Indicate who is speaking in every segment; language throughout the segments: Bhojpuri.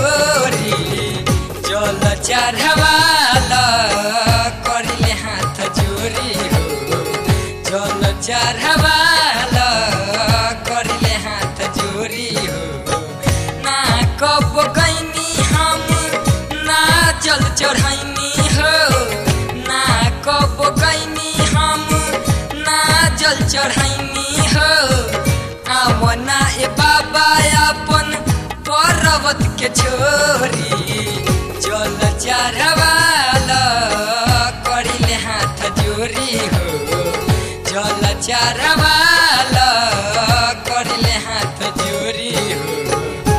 Speaker 1: छोरी जल चढ़वाल करिले हाथ जोरी हो जल चढ़वाल करिले हाथ जोरी हो ना कब गईनी हम ना जल चढ़ैनी हो ना कब गईनी हम ना जल चढ़ैनी हो आवना ए बाबा अपन पर्वत के छोरी जल चढ़वाल करिले हाथ जोरी हो जल चढ़वाल करिले हाथ जोरी हो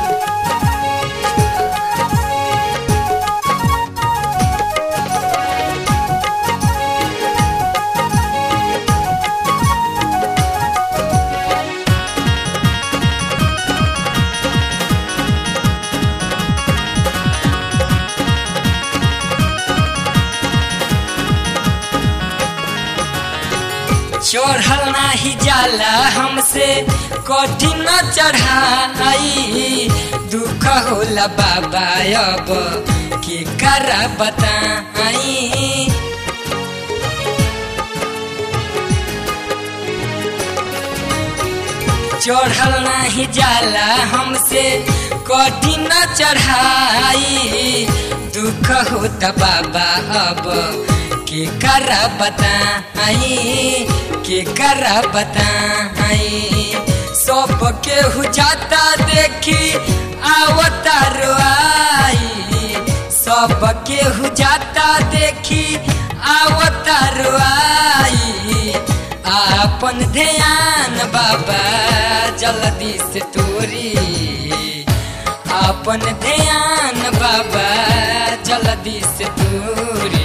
Speaker 1: चढ़ल नाही जाला हमसे कठिन चढ़ाई दुख होला बाबा अब के कर बताई चढ़ल नाही जाला हमसे कठिन चढ़ाई दुख होता बाबा अब के कर बताई के कर बताई सब के हो जाता देखी आवता रोआई सब के हो जाता देखी आवता रोआई आपन ध्यान बाबा जल्दी से तोरी आपन ध्यान बाबा जल्दी से तोरी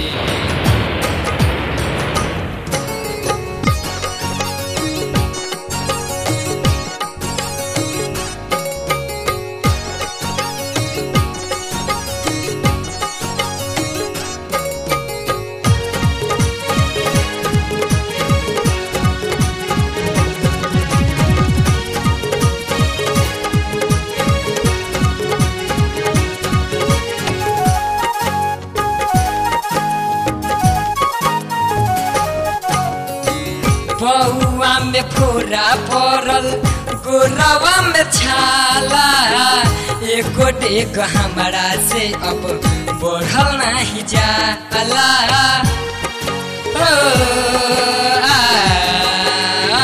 Speaker 1: बउआ में फोरा पड़ल गोरवा में छाला एको डेग हमारा से अब बढ़ल नहीं जाला ओ, आ, आ,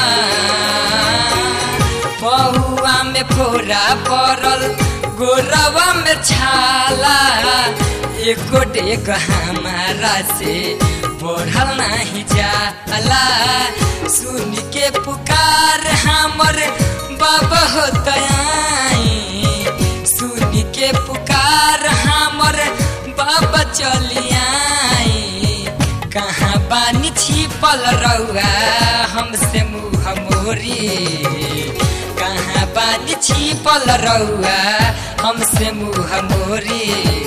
Speaker 1: बउआ में फोरा पड़ल गोरवा में छाला एको डेग हमारा से बढ़ल नहीं जाला सुन के पुकार हमर बाबा हो दयाई सुन के पुकार हमर बाबा चलियाई कहाँ बानी छिपल रउआ हमसे मुँह मोरी कहाँ बानी छिपल रउआ हमसे मुँह मोरी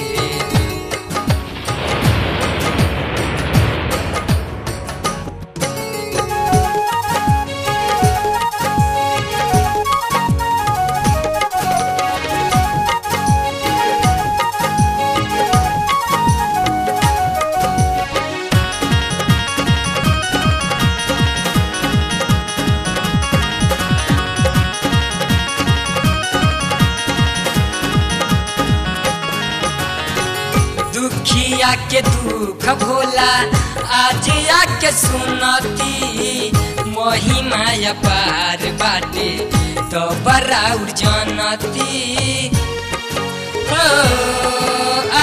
Speaker 1: दुखिया के दुख भोला आज आके सुनती महिमा पार बाटे तो बराउर जनती हो आ,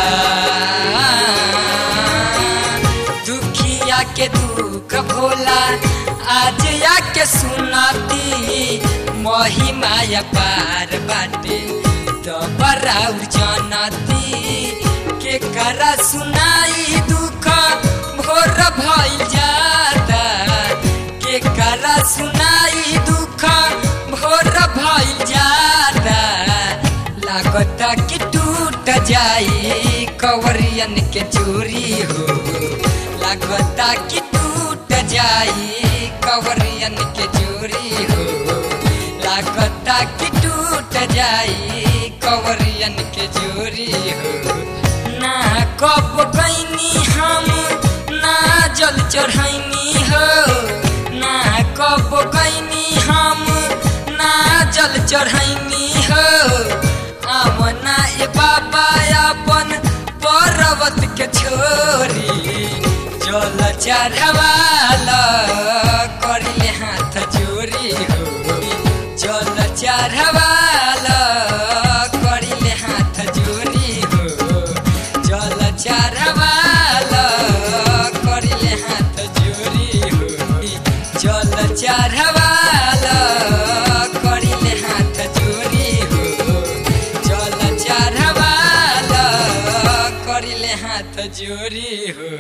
Speaker 1: दुखिया के दुख भोला आज आके सुनती महिमा पार बाटे तो बराउर जनती के करा सुनाई दुख भोर भइल जाता के करा सुनाई दुख भोर भइल जाता लागता कि टूट जाई कवरियन के चोरी हो लागता कि टूट जाई कवरियन के चोरी हो लागता कि टूट जाई कवरियन नरियन के जोरी हो ना कब गईनी हम ना जल चढ़ैनी हो ना कब गईनी हम ना जल चढ़ैनी हो आमना ए बाबा अपन पर्वत के छोरी जल चढ़वाल करिले हाथ जोरी हो जल चढ़वाल करिले हाथ जोरी हो जल चढ़वाल करिले हाथ जोरी हो जल चढ़वाल करिले हाथ जोरी हो जल चढ़वाल करिले हाथ जोरी हो